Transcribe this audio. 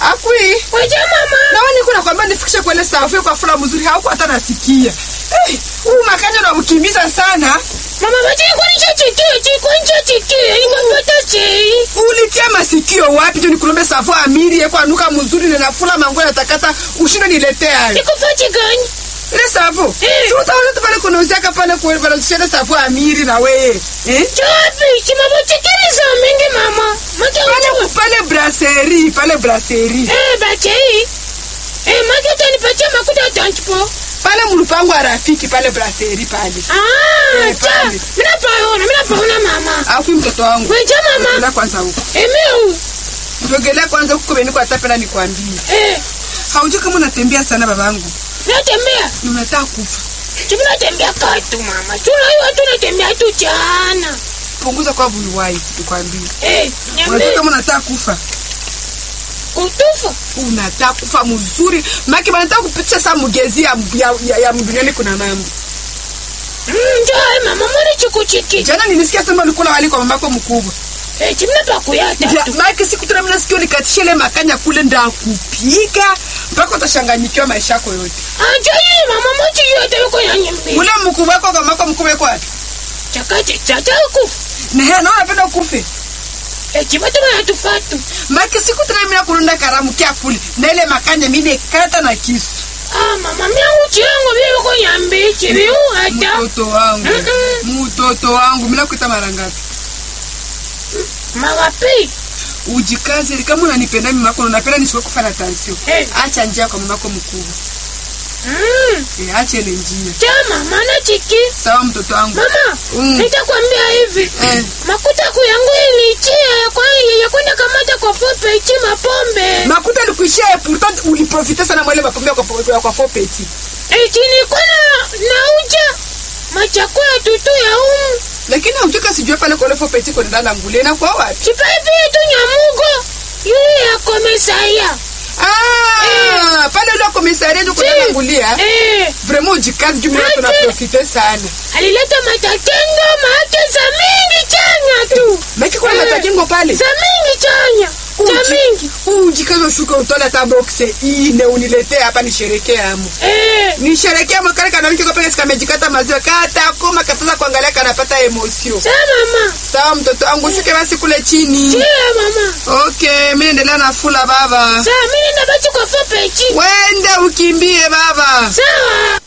Akui. Waje mama. Nawe niko nakwambia nifikishe kwa ile safu kwa fula mzuri hauko hata nasikia. Eh, huu makanya unamkimbiza sana. Mama waje kwani chachikie, chikwani chachikie, ni mapata chei. Ulitia masikio wapi tu nikulombe safu amiri yeko anuka mzuri na nafula mango natakata ushinde niletea. Iko fati gani? Ile safu. Eh. Si utaona tu pale kuna uzaka pale kwa pale ushinde safu amiri na wewe. Eh? Chapi, chimabachikiri za mingi mama. Mata Pale ucho. pale brasserie, pale brasserie. Eh, bachei. Eh, maki utanipatia makuta tanchipo. Pale mlupango wa rafiki pale brasserie pale. Ah, Eh, cha. pale. Mina paona, mina paona mama. Afu mtoto wangu. Waje mama. Nenda kwanza huko. Emeu. Ndogelea kwanza huko beni kwa tapela nikwambie. Eh, Haujui kama unatembea sana babangu. natembea. Ni unataka kufa. Chimina tembea katu mama. Tuna hiyo tu natembea tu jana. Punguza kwa vuluwai nikwambie. Eh, Unajua nyambe. kama unataka kufa. Kutufa. Unataka kufa mzuri. Maki banataka kupitisha saa mugezi ya ya, ya, ya duniani kuna mambo. Mm, njoo mama mbona chikuchiki. Jana nilisikia sema ulikula wali kwa mamako mkubwa. Eh, chimina pakuyata Ja, tu. Maki siku tena mimi nasikia nikatisha ile makanya kule ndakupiga mpaka utashanganyikiwa maisha yako yote. Anjo hii mama mochi yote yuko ya nyimbi. Ule mkubwa wako kwa mamako mkubwa yuko wapi? Chakati chataku. Na yeye anaona anapenda kufe. Eh, chimata na tufatu. Maki siku tena mimi nakurunda karamu kia kule. Na ile makanya mimi kata na kisu. Ah, mama mia uchi yangu vile yuko nyambi. Chibi hata. Mtoto wangu. Mm-mm. Mtoto wangu. Mimi nakuita mara ngapi? Magapi. Ujikaze kama unanipenda mimi mako unapenda nisiwe kufa na tansio. Eh. Acha njia kwa mamako mkubwa. Mm. Eh, acha ile njia. Chama mana chiki. Sawa mtoto wangu. Mama, Mm. nitakwambia hivi. Eh. Makuta kuyangu ilichia ya kwani ya kwenda kamata kwa fope ichi mapombe. Makuta alikuishia pourtant uliprofite sana mwele mapombe kwa kwa, kwa fopeti. Eti nilikuwa na nauja machakula tutu ya umu. Lakini hautoka sijua pale kwa ile fopeti kwa ndala ngule na kwa wapi? Chipaipi tu nyamugo. Yule ya komesaya. Ah, pale ile komisaria ndio kwa ndala ngulia. Eh, Vraiment ujikaze juu mimi Ati. tunaprofite sana. alileta matakengo maake za mingi chanya tu. Maki kwa Eh. matajengo pale. Za mingi chanya. Za Uji- mingi. Ujikaze ushuke utole hata box ine uniletee hapa nisherekee amo. Eh, Nisherekea makale kana wiki kwa pesa kamejikata maziwa kata koma kataza kuangalia kanapata emosio. sa mama. Sawa mtoto wangu shuke basi kule chini. Chia mama. Okay, mimi naendelea na fula baba. Sa mimi nabaki kwa fope ichi. Wende ukimbie baba. Sawa.